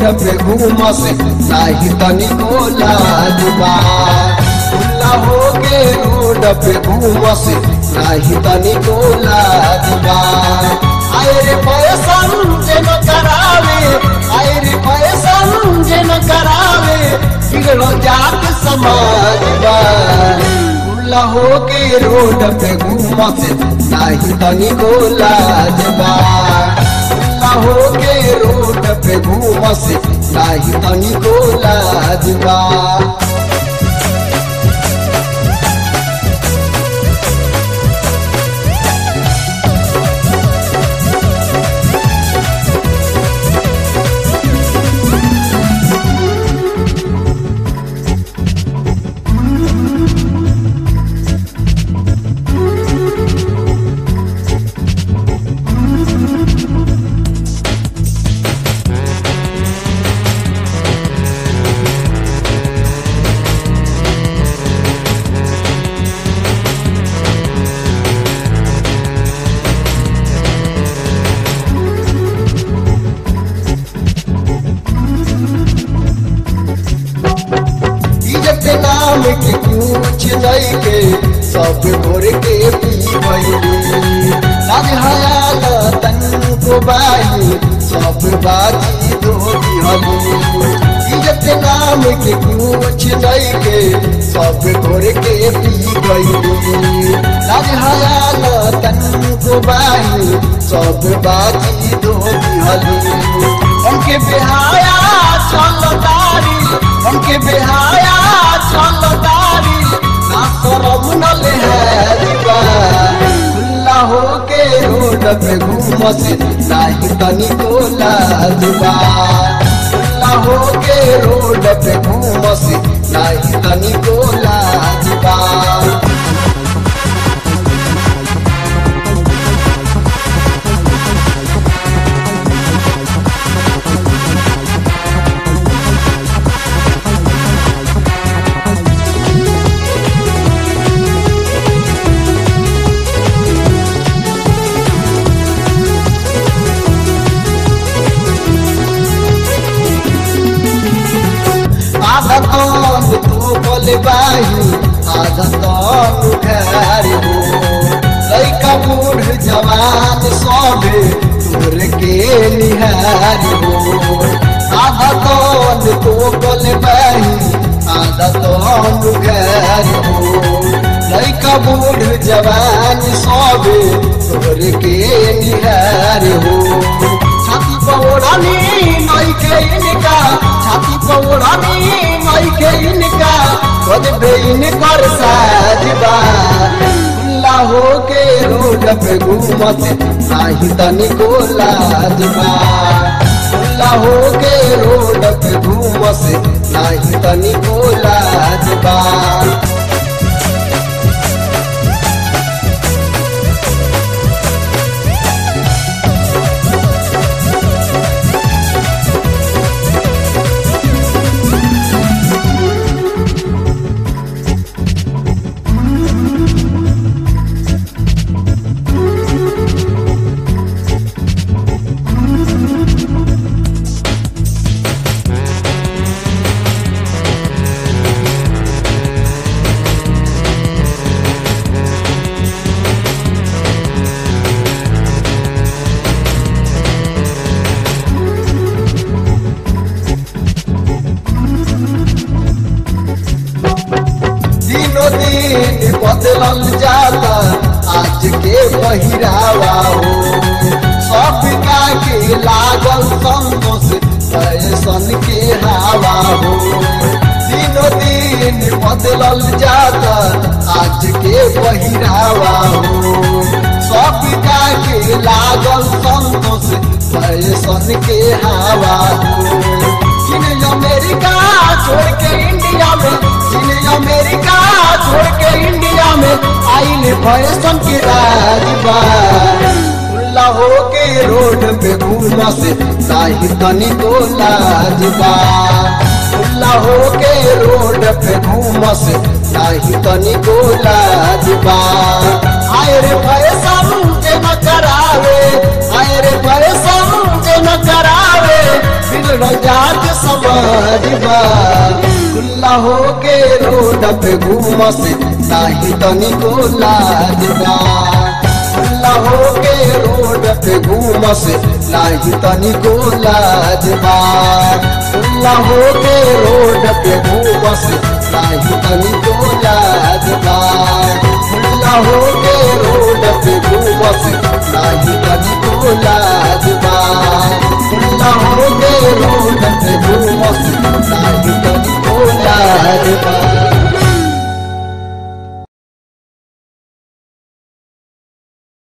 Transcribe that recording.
पे घूमस नाही तनिको लाजबा खुला हो के रोड पे घूमस नाही तनिको लाजबा आए रे पैसन जे न करावे आए रे पैसन जे न करावे बिगड़ो जात समाजबा खुला हो के रोड पे घूमस नाही तनिको लाजबा खुला हो के रोड पे घूमस नाही तनिको लाजबा इज्जत नाम के कुछ नहीं के सब भोर के पी भइली लाज हया तन को बाई सब बाजी दो हली इज्जत नाम के कुछ नहीं के सब भोर के पी गइली लाज हया तन को बाई सब बाजी दो हली उनके बिहाया चल दारी उनके बिहाया चल दारी ना शरम न लेहरिबा खुला हो के रोड पे घूमस नाही तनिको लाजबा खुला हो के रोड पे घूमस नाही तनिको लाजबा आधा तन तू बोले बाही आधा तन घर हो लैका बूढ़ जवान सबे तोर के निहार हो आधा तन तू बोले बाही आधा तन घर हो लैका बूढ़ जवान सबे तोर के निहार हो छाती पौड़ानी नई के इनका छाती पौड़ानी नई के इनका खुद बेइन कर साजबा खुला हो के रोड पे घूमत नाही तनिको लाजबा खुला हो के रोड पे घूमस नाही तनिको लाजबा दिनों दिन बदलल जाता आज के पहिरावा हो सब का के लागल संतोष फैशन के हवा हो दिनों दिन बदलल जाता आज के पहिरावा हो सब का के लागल संतोष फैशन के हवा हो जिन अमेरिका छोड़ के इंडिया में जिन अमेरिका छोड़ के इंडिया में आइल फैशन के राजबा खुला हो के रोड पे घूमा से नाही तनिको लाजबा खुला हो के रोड पे घूमा से नाही तनिको लाजबा आए रे फैशन के न करावे आए रे फैशन के न करावे बिगड़ जात मारबा खुला हो के रोड पे घूमस नाही तनिको लाजबा खुला हो के रोड पे घूमस नाही तनिको लाजबा खुला हो के रोड पे घूमस नाही तनिको लाजबा खुला हो के रोड पे घूमस नाही तनिको लाजबा खुला हो के रोड पे घूमस नाही तनिको लाजबा